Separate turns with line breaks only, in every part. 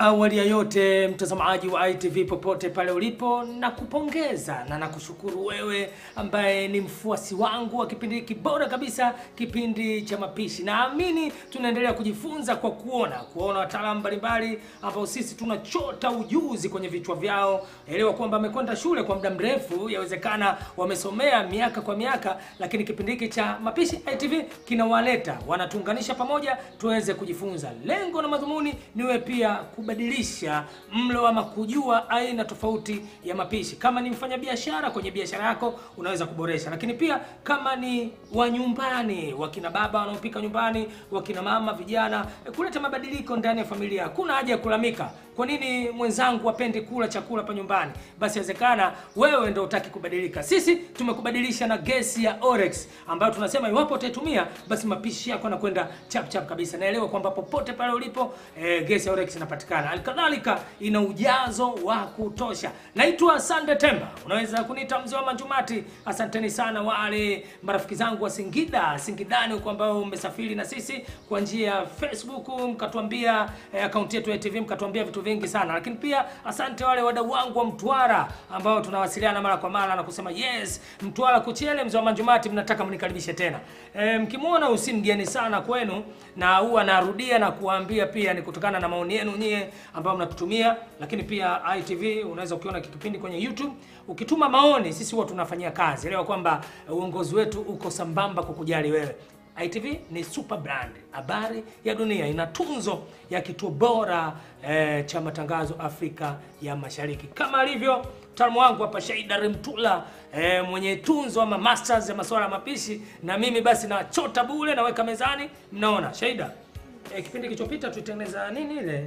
Awali ya yote, mtazamaji wa ITV popote pale ulipo, na kupongeza na nakushukuru wewe ambaye ni mfuasi wangu wa kipindi hiki bora kabisa, kipindi cha mapishi. Naamini tunaendelea kujifunza kwa kuona kuona wataalamu mbalimbali ambao sisi tunachota ujuzi kwenye vichwa vyao. Elewa kwamba amekwenda shule kwa muda mrefu, yawezekana wamesomea miaka kwa miaka, lakini kipindi hiki cha mapishi ITV kinawaleta wanatuunganisha pamoja tuweze kujifunza. Lengo na madhumuni niwe pia kubadilisha mlo ama kujua aina tofauti ya mapishi. Kama ni mfanyabiashara kwenye biashara yako unaweza kuboresha, lakini pia kama ni wa nyumbani, wakina baba wanaopika nyumbani, wakina mama, vijana, eh, kuleta mabadiliko ndani ya familia. Hakuna haja ya kulalamika, kwa nini mwenzangu apendi kula chakula pa nyumbani? Basi inawezekana wewe ndio utaki kubadilika. Sisi tumekubadilisha na gesi ya Orex ambayo tunasema iwapo utaitumia basi mapishi yako yanakwenda chap chap kabisa. Naelewa kwamba popote pale ulipo eh, gesi ya Orex inapatikana. Halikadhalika ina ujazo wa kutosha. Naitwa Sande Temba, unaweza kuniita mzee wa Manjumati. Asanteni sana wale marafiki zangu wa Singida, Singidani huko ambao mmesafiri na sisi kwa njia ya Facebook mkatuambia eh, akaunti yetu ya TV mkatuambia vitu vingi sana, lakini pia asante wale wadau wangu wa Mtwara ambao tunawasiliana mara kwa mara na kusema yes, Mtwara Kuchele, mzee wa Manjumati, mnataka mnikaribishe tena. E, mkimwona usi mgeni sana kwenu, na huwa narudia na kuwaambia pia ni kutokana na maoni yenu nyie ambao mnatutumia, lakini pia ITV unaweza ukiona kipindi kwenye YouTube ukituma maoni, sisi huwa tunafanyia kazi. Elewa kwamba uongozi wetu uko sambamba kukujali wewe. ITV ni super brand, habari ya dunia, ina tunzo ya kituo bora eh, cha matangazo Afrika ya Mashariki, kama alivyo mtaalamu wangu hapa Shaida Remtula eh, mwenye tunzo ama masters ya masuala ya mapishi, na mimi basi nachota bure, naweka mezani. Mnaona Shaida, eh, kipindi kilichopita tulitengeneza nini ile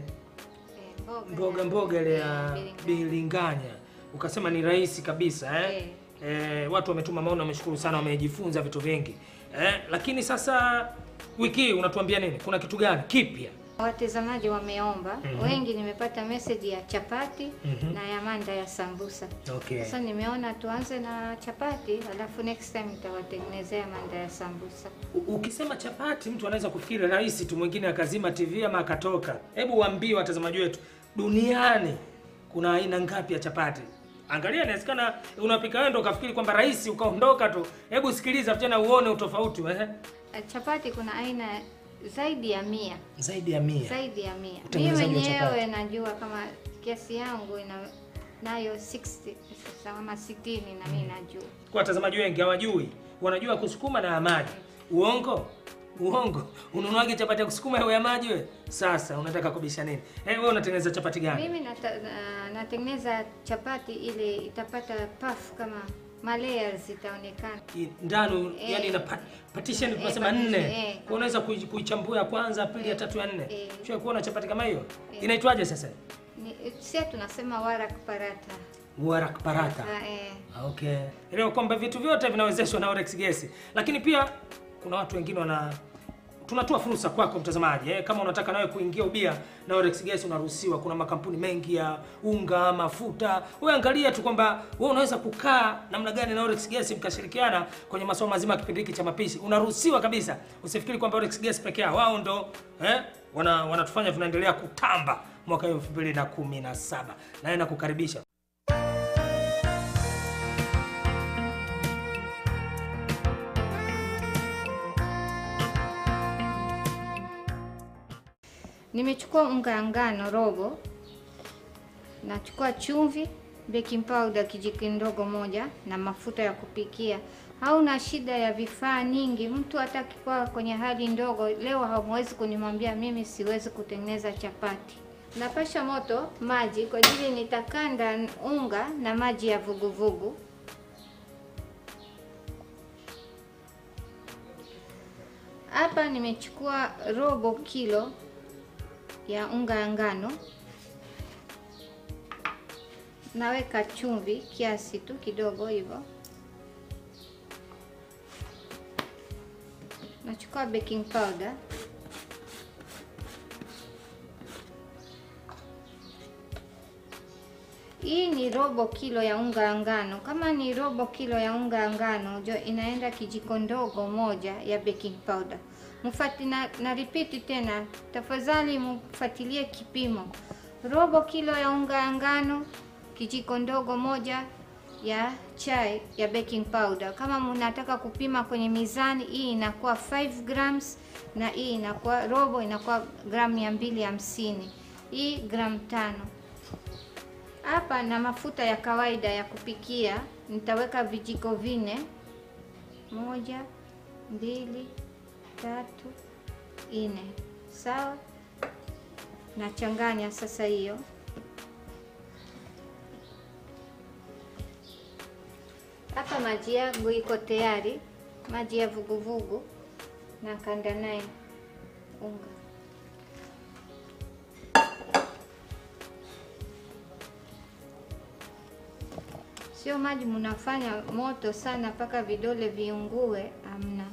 mboga mboga ile ya bilinganya, ukasema ni rahisi kabisa eh? Eh, watu wametuma maoni, wameshukuru sana, wamejifunza vitu vingi eh, lakini sasa wiki hii unatuambia nini? Kuna kitu gani kipya?
Watazamaji wameomba
Mhm.
wengi, nimepata message ya chapati
Mhm.
na ya manda ya sambusa.
Okay.
Sasa nimeona tuanze na chapati, alafu next time nitawatengenezea manda ya sambusa.
U- Ukisema chapati mtu anaweza kufikiri rahisi tu, mwingine akazima TV ama akatoka. Hebu waambie watazamaji wetu, duniani kuna aina ngapi ya chapati? Angalia, inawezekana unapika wewe ndo ukafikiri kwamba rahisi ukaondoka tu. Hebu sikiliza tena uone utofauti eh?
Eh, Chapati kuna aina zaidi ya mia,
Zaidi ya mia.
zaidi ya mia. Mimi
Utengenezaji wa chapati.
mwenyewe najua kama kiasi yangu ina nayo 60 kama 60 na mimi najua.
Kwa watazamaji wengi hawajui, wanajua kusukuma na ya maji. Uongo? Uongo. Ununuaje chapati ya kusukuma au ya maji wewe? Sasa unataka kubisha nini? Eh, wewe unatengeneza chapati gani?
Mimi nata, na- natengeneza chapati ile itapata puff kama ma layers itaonekana.
I- ndani
Eh.
yani ina pa- partition
Eh,
tunasema
partition,
nne.
eh.
Kwa unaweza kui- kuichambua ya kwanza, ya pili, ya tatu, ya nne.
Eh.
Sio kuona chapati kama hiyo?
Eh.
Inaitwaje sasa?
Ni sia tunasema warak parata.
Warak parata.
Ah, eh.
Okay. Elewa kwamba vitu vyote vinawezeshwa na Orex Gesi. Lakini pia kuna watu wengine wana tunatoa fursa kwako mtazamaji eh, kama unataka nawe kuingia ubia na Orex Gas unaruhusiwa. Kuna makampuni mengi ya unga, mafuta. Wewe angalia tu kwamba wewe unaweza kukaa namna gani na Orex Gas mkashirikiana kwenye masuala mazima ya kipindi hiki cha mapishi. Unaruhusiwa kabisa. Usifikiri kwamba Orex Gas peke yao wao ndo eh, wana wanatufanya tunaendelea kutamba mwaka 2017. Naye nakukaribisha.
Nimechukua unga ya ngano robo, nachukua chumvi, baking powder kijiko ndogo moja na mafuta ya kupikia. Hauna shida ya vifaa nyingi, mtu hata akikuwa kwenye hali ndogo, leo hamwezi kunimwambia mimi siwezi kutengeneza chapati. Napasha moto maji kwa ajili nitakanda unga na maji ya vuguvugu. Hapa nimechukua robo kilo ya unga ya ngano, naweka chumvi kiasi tu kidogo hivyo. Nachukua baking powder, hii ni robo kilo ya unga ya ngano. Kama ni robo kilo ya unga ya ngano, jo inaenda kijiko ndogo moja ya baking powder. Mfati na, na repeat tena, tafadhali mfuatilie kipimo. robo kilo ya unga ya ngano, kijiko ndogo moja ya chai ya baking powder. Kama mnataka kupima kwenye mizani, hii inakuwa 5 grams na hii inakuwa robo inakuwa gramu mia mbili hamsini, hii gramu tano. Hapa na mafuta ya kawaida ya kupikia, nitaweka vijiko vine, moja, mbili, tatu, nne. Sawa, nachanganya sasa hiyo Hapa maji yangu iko tayari, maji ya vuguvugu, na kanda naye unga. Sio maji mnafanya moto sana mpaka vidole viungue, amna.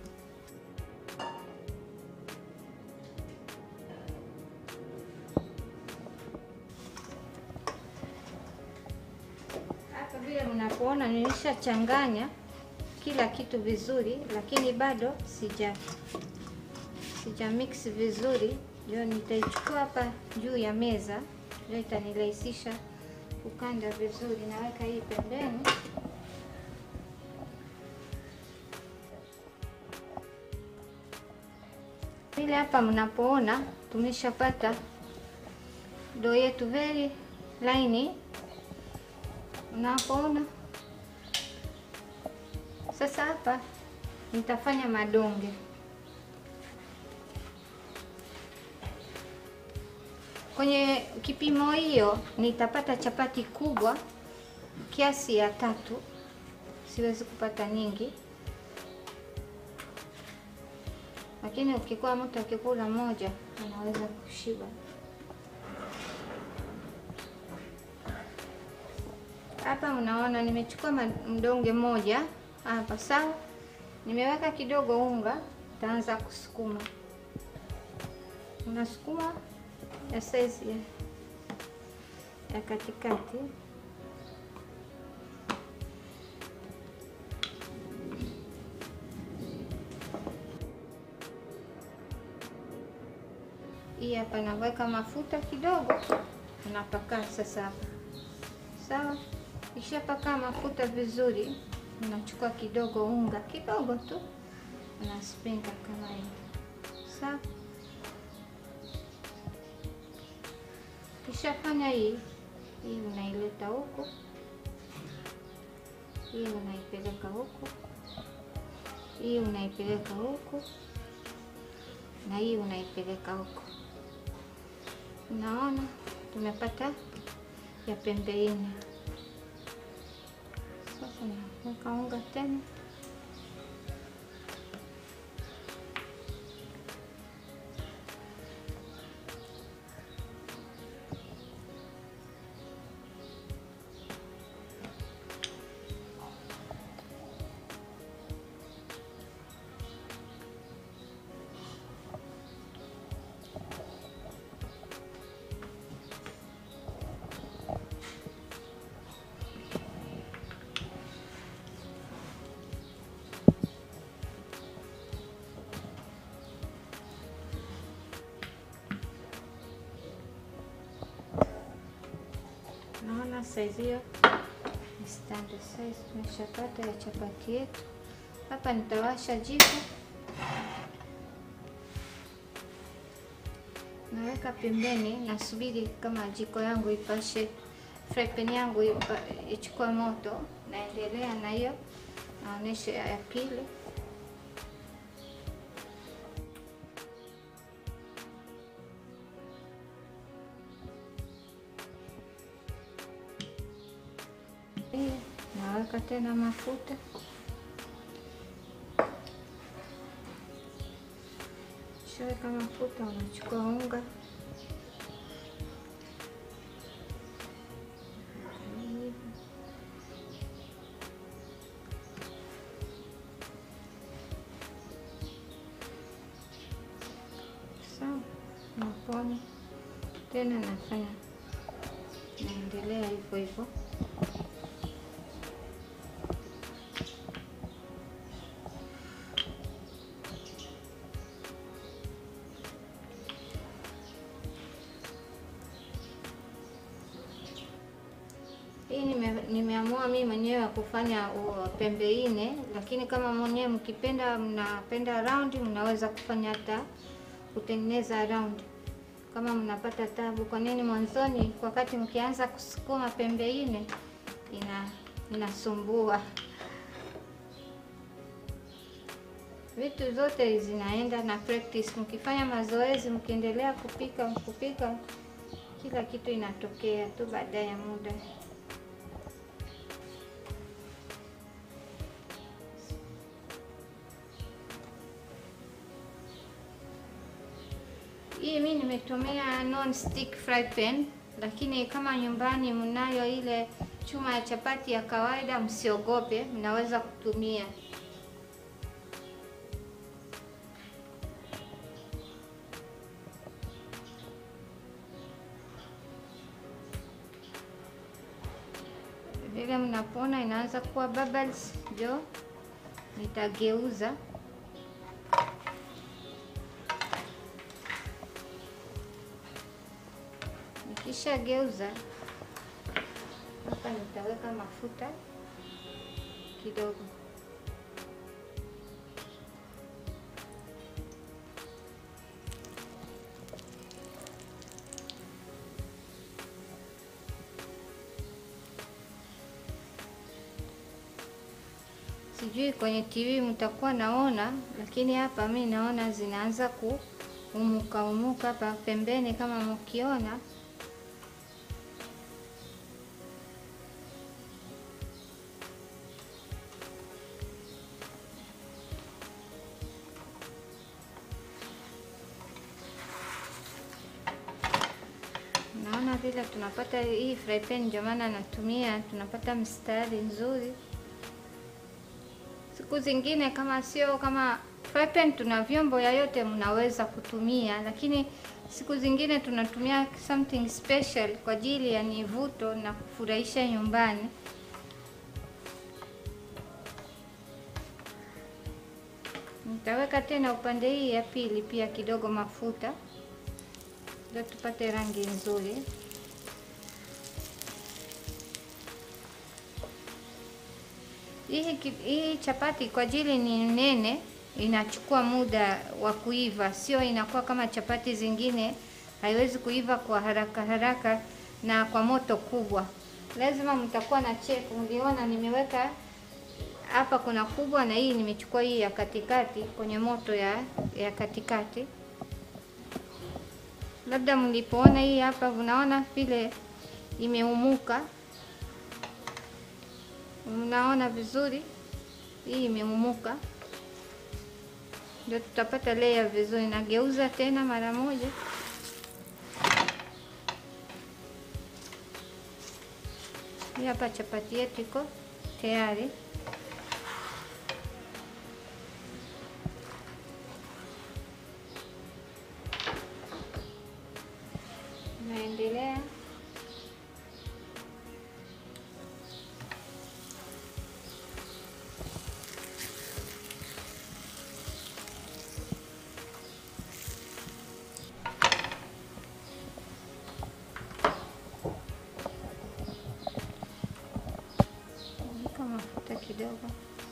Hapa vile mnapoona nilishachanganya kila kitu vizuri, lakini bado sija sija mix vizuri. Ndio nitaichukua hapa juu ya meza, ndio itanirahisisha kukanda vizuri. Naweka hii pembeni. Vile hapa mnapoona tumeshapata dough yetu very laini Unapoona sasa, hapa nitafanya madonge. Kwenye kipimo hiyo nitapata chapati kubwa kiasi ya tatu, siwezi kupata nyingi, lakini ukikuwa mtu akikula moja anaweza kushiba. Hapa mnaona nimechukua mdonge mmoja hapa, sawa. Nimeweka kidogo unga, taanza kusukuma. Unasukuma ya saizi ya, ya katikati. Hii hapa naweka mafuta kidogo, unapaka sasa hapa, sawa. Ikishapaka mafuta vizuri, unachukua kidogo unga kidogo tu, unaspinga kama hivi sawa. Ukishafanya hii hii, unaileta huku, hii unaipeleka huku, hii unaipeleka huku, na hii unaipeleka huku. Unaona tumepata ya pembe nne. Sasa naweka unga tena, naona saizi hiyo ni standard size tumeshapata ya chapati yetu. Hapa nitawasha jiko, naweka pembeni, nasubiri kama jiko yangu ipashe, fry pan yangu ichukue moto. Naendelea na hiyo, naonesha ya pili. Naweka tena mafuta shaweka mafuta, unachukua unga sawa, napona tena, nafanya naendelea hivyo hivyo. Hii nime, nimeamua mimi mwenyewe kufanya uh, pembe nne, lakini kama mwenyewe mkipenda, mnapenda round, mnaweza kufanya hata kutengeneza round kama mnapata tabu. Kwa nini mwanzoni, wakati mkianza kusukuma pembe nne ina inasumbua. Vitu zote zinaenda na practice. Mkifanya mazoezi, mkiendelea kupika kupika, kila kitu inatokea tu baada ya muda. Hii mi nimetumia non stick fry pan, lakini kama nyumbani mnayo ile chuma ya chapati ya kawaida, msiogope, mnaweza kutumia. Vile mnapoona inaanza kuwa bubbles, ndio nitageuza Nikisha geuza hapa, nitaweka mafuta kidogo. Sijui kwenye TV mtakuwa naona, lakini hapa mi naona zinaanza kuumuka umuka hapa pembeni, kama mkiona Naona vile tunapata hii fry pan, ndio maana natumia, tunapata mstari nzuri. Siku zingine kama sio kama fry pan, tuna vyombo ya yote mnaweza kutumia, lakini siku zingine tunatumia something special kwa ajili ya nivuto na kufurahisha nyumbani. Nitaweka tena upande hii ya pili pia kidogo mafuta ndio tupate rangi nzuri. Hii, hii chapati kwa ajili ni nene, inachukua muda wa kuiva, sio inakuwa kama chapati zingine, haiwezi kuiva kwa haraka haraka na kwa moto kubwa. Lazima mtakuwa na check. Mliona nimeweka hapa, kuna kubwa na hii nimechukua hii ya katikati, kwenye moto ya, ya katikati labda mlipoona hii hapa, unaona vile imeumuka, mnaona vizuri, hii imeumuka, ndio tutapata layer vizuri. Nageuza tena mara moja, hii hapa chapati yetu iko tayari. Naendelea weka mafuta kidogo.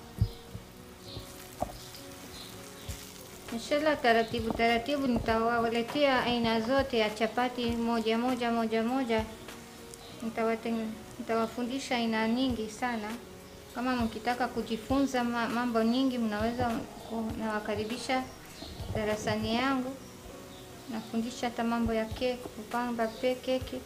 Inshallah, taratibu taratibu nitawaletea aina zote ya chapati moja moja moja moja. Nitawateng- Nitawafundisha aina nyingi sana. Kama mkitaka kujifunza ma- mambo nyingi, mnaweza ku- nawakaribisha darasani yangu. Nafundisha hata mambo ya keki, kupamba pe keki.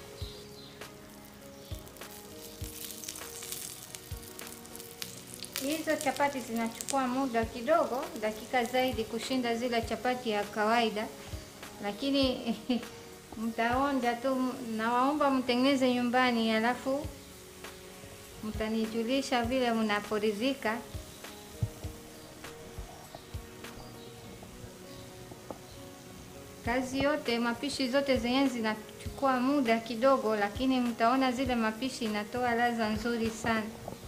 Hizo chapati zinachukua muda kidogo, dakika zaidi kushinda zile chapati ya kawaida, lakini mtaonja tu. Nawaomba mtengeneze nyumbani, alafu mtanijulisha vile mnaporidhika. Kazi yote, mapishi zote zenyewe zinachukua muda kidogo, lakini mtaona zile mapishi inatoa ladha nzuri sana.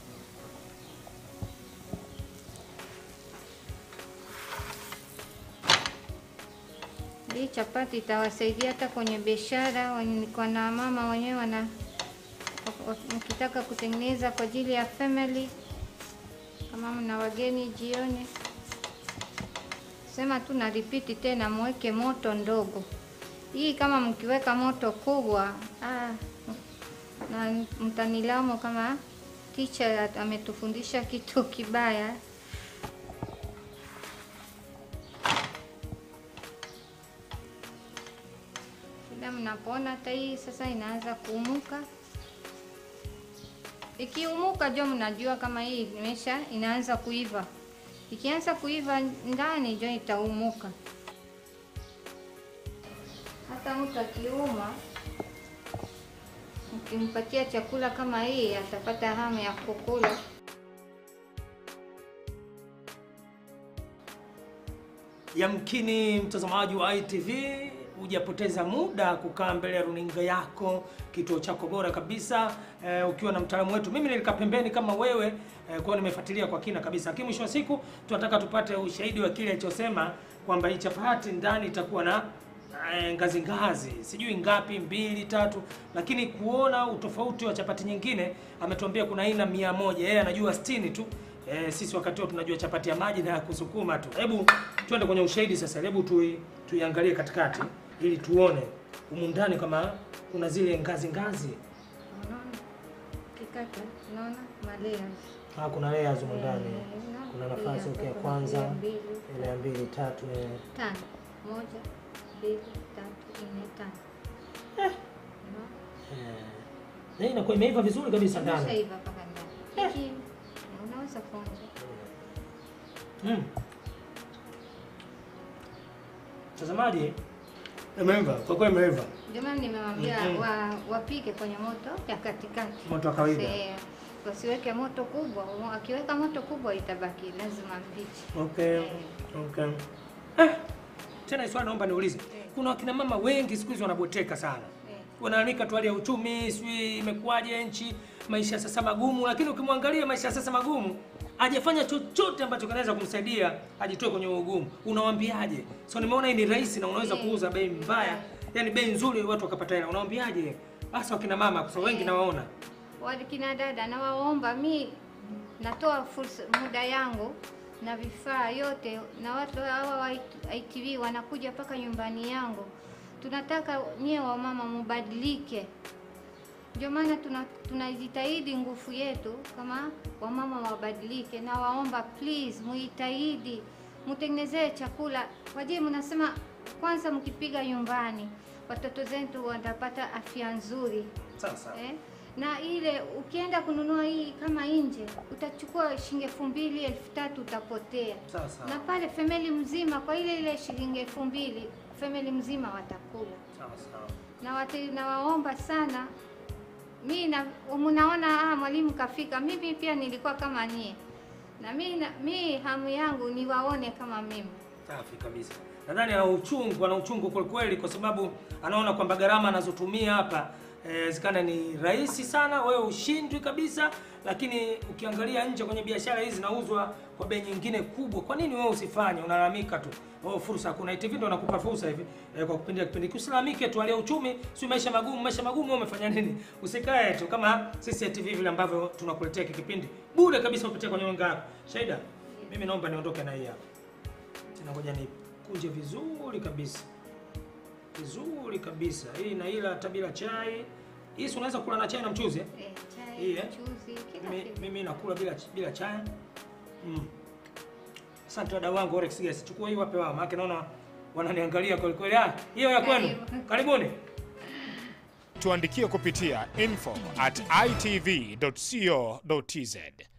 Hii chapati itawasaidia hata kwenye biashara. Wenye- Kuna mama wenyewe wana mkitaka kutengeneza kwa ajili ya family, kama mna wageni jioni, sema tu na repeat tena, mweke moto ndogo. Hii kama mkiweka moto kubwa ah, na mtanilamu kama teacher ametufundisha kitu kibaya. Kila mnapoona hata hii sasa inaanza kuumuka, ikiumuka jo mnajua kama hii imesha inaanza kuiva. Ikianza kuiva ndani jo itaumuka. Hata mtu akiuma ukimpatia chakula kama hii atapata hamu ya kukula.
Yamkini mtazamaji wa ITV hujapoteza muda kukaa mbele ya runinga yako, kituo chako bora kabisa eh, ukiwa na mtaalamu wetu. Mimi nilikaa pembeni kama wewe eh, kwa nimefuatilia kwa kina kabisa, lakini mwisho wa siku tunataka tupate ushahidi wa kile alichosema kwamba hii chapati ndani itakuwa na eh, ngazi ngazi, sijui ngapi, mbili tatu, lakini kuona utofauti wa chapati nyingine ametuambia kuna aina mia moja, yeye anajua 60 tu. Eh, sisi wakati huo tunajua chapati ya maji na ya kusukuma tu. Hebu twende kwenye ushahidi sasa, hebu tui, tuiangalie katikati ili tuone humu ndani kama kuna zile ngazi ngazi.
Unaona? Kikata, unaona malayers.
Ah, kuna layers humu ndani.
Eh, unaona?
Kuna
Hii
nafasi
hapa
okay, ya
kuna
kwanza,
layer mbili,
ile ya mbili, tatu. eh.
tano. Moja, mbili, tatu, nne, tano. Unaona?
Eh. Na hii inakuwa imeiva vizuri kabisa ndani.
Imeshaiva mpaka ndani. Hiki unaweza kuonja.
Mm. Mtazamaji, imeiva kwa kweli, imeiva
Ndio maana nimewambia
Mhm.
wa, wapike kwenye moto ya katikati.
moto wa kawaida.
Se- Wasiweke moto kubwa. Akiweka moto kubwa itabaki lazima mbichi.
Okay.
Eh.
Okay. Eh, tena swali naomba niulize. Kuna wakina mama wengi siku hizi wanabweteka sana.
Eh.
Wanalalamika tu hali ya uchumi, sijui imekuwaje nchi, maisha sasa magumu, lakini ukimwangalia maisha sasa magumu, hajafanya chochote ambacho kinaweza kumsaidia ajitoe kwenye ugumu. Unawaambiaje? So nimeona hii ni rahisi na unaweza
Eh.
kuuza bei mbaya, yani bei nzuri watu wakapata hela. Unawaambiaje? Hasa wakina mama kwa sababu wengi
Eh.
nawaona.
Wakina dada nawaomba, mi natoa fursa muda yangu na vifaa yote, na watu hawa wa ITV wanakuja mpaka nyumbani yangu. Tunataka nyie wamama mubadilike, ndio maana tuna tunajitahidi nguvu yetu kama wamama wabadilike, na waomba please, muitahidi mutengenezee chakula waje. Mnasema kwanza, mkipiga nyumbani watoto zetu watapata afya nzuri
Sasa.
eh? na ile ukienda kununua hii kama nje utachukua shilingi elfu mbili elfu tatu utapotea,
Sasa.
na pale family mzima kwa ile ile shilingi elfu mbili family mzima watakula.
Sawa sawa.
Na watu nawaomba sana, mi na mnaona ah, mwalimu kafika. Mimi pia nilikuwa kama nyie, na mi, na, mi hamu yangu niwaone kama mimi.
Safi kabisa. Nadhani ana uchungu, ana uchungu kweli kweli, kwa sababu anaona kwamba gharama anazotumia hapa eh, zikana ni rahisi sana, wewe ushindwi kabisa. Lakini ukiangalia nje kwenye biashara hizi zinauzwa kwa bei nyingine kubwa. Kwa nini wewe usifanye? Unalalamika tu, oh, fursa hakuna. ITV ndo nakupa fursa hivi eh, kwa kupindia kipindi. Usilalamike tu, hali ya uchumi si maisha magumu, maisha magumu. Wewe umefanya nini? Usikae tu kama sisi ITV vile ambavyo tunakuletea hiki kipindi bure kabisa kupitia kwenye nyonga yako. Shaida, mimi naomba niondoke na hii hapa. Tena ngoja nikunje vizuri kabisa, vizuri kabisa. Hii na ila hata bila chai. Hii si unaweza kula na chai na mchuzi eh?
Eh,
Hii,
chai,
eh?
mchuzi, kila
Mimi,
kitu.
mimi nakula bila bila chai. Mm. Asante wadau wangu Orex Gas. Chukua hii wape wao, maana naona wananiangalia kweli kweli. Ah, hiyo ya kwenu.
Karibu.
Karibuni.
Tuandikie kupitia info at itv.co.tz.